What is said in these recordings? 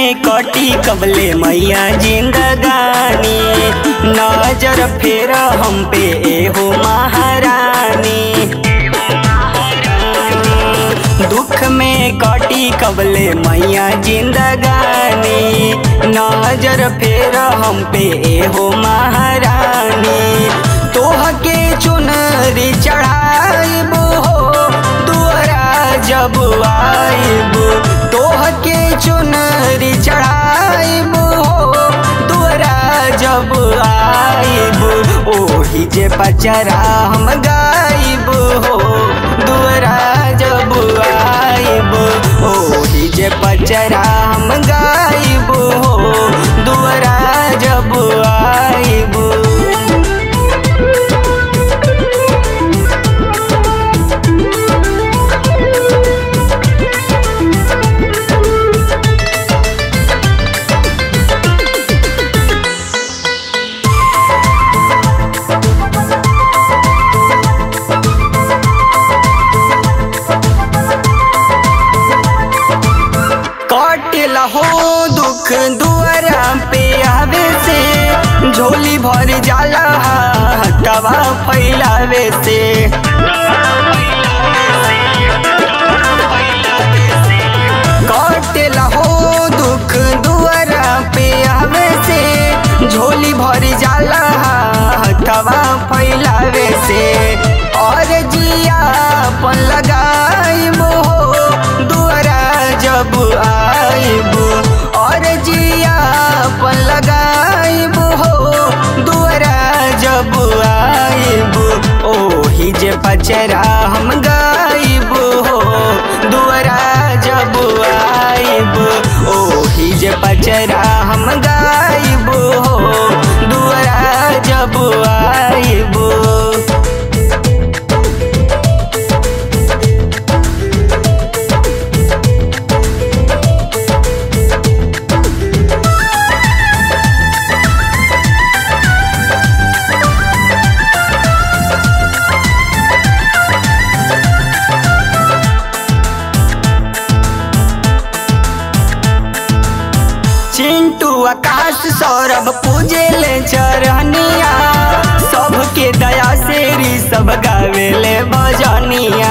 में कटी कबले मैया जिंदगानी नजर फेर हम पे एहो महारानी दुख में कटी कबले मैया जिंदगानी नजर फेर हम पे एहो महारानी तोह के चुनरी चढ़ाइब हो दुआरा जब आइब तोह के चुनरी चढ़ाइब हो दुआरा जब आइब ओही जे पचरा हम गाइब हो दुआरा जब आइब ओही जे पचरा हम गाइब हो दुआरा जब आइब कटेला हो दुख दुआरा पे आवे से झोली भर जाला हटवा फैलावे से कटेला हो दुख दुआरा पे आवे से झोली भर जाला हटवा फैलावे से और जिया पन लगाइब हो दुआरा जब आइब और जिया पन लगाइब हो दुआरा जब आइब ओही जे पचरा हम गाइब हो दुआरा जब आइब ओही जे पचरा हम गाइब हो दुआरा जब आइब चिंटू आकाश सौरभ पूजे ले चरहनिया सबके दया से री सब गावे ले बजनिया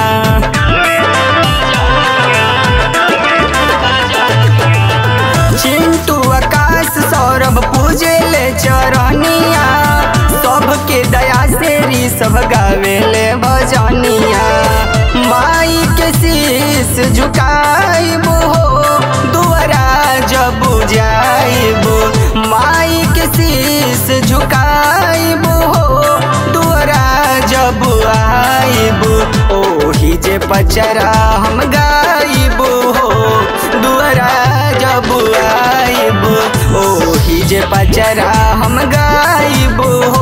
चिंटू आकाश सौरभ पूजे ले चरहनिया सबके दया से री सब गावे ले बजनिया माई के शीश झुकाइब हो दुआरा जब जाइब माई के शीश झुकाइब हो दुआरा जब आइब ओही जे पचरा हम गाइब हो दुआरा जब आइब ओही जे पचरा हम गाइब हो